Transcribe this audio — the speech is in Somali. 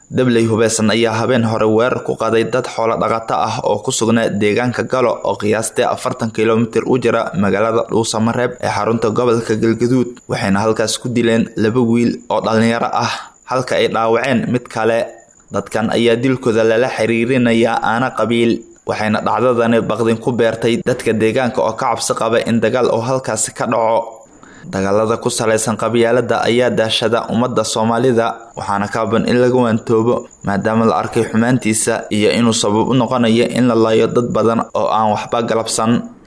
dabley hubeysan ayaa habeen hore weerar ku qaday dad xoolo dhaqato ah oo ku sugnaa deegaanka galo oo qiyaastii afartan kilomitir u jira magaalada dhuusamareeb ee xarunta gobolka galgaduud waxayna halkaas ku dileen laba wiil oo dhallinyaro ah halka ay dhaawaceen mid kale dadkan ayaa dilkooda lala xiriirinayaa aana qabiil waxayna dhacdadani baqdin ku beertay dadka deegaanka oo ka cabsi qaba in dagaal uu halkaasi ka dhaco dagaalada ku salaysan qabyaalada ayaa daashada ummadda soomaalida waxaana kaaban in laga waantoobo maadaama la arkay xumaantiisa iyo inuu sabab u noqonayo in la laayo dad badan oo aan waxba galabsan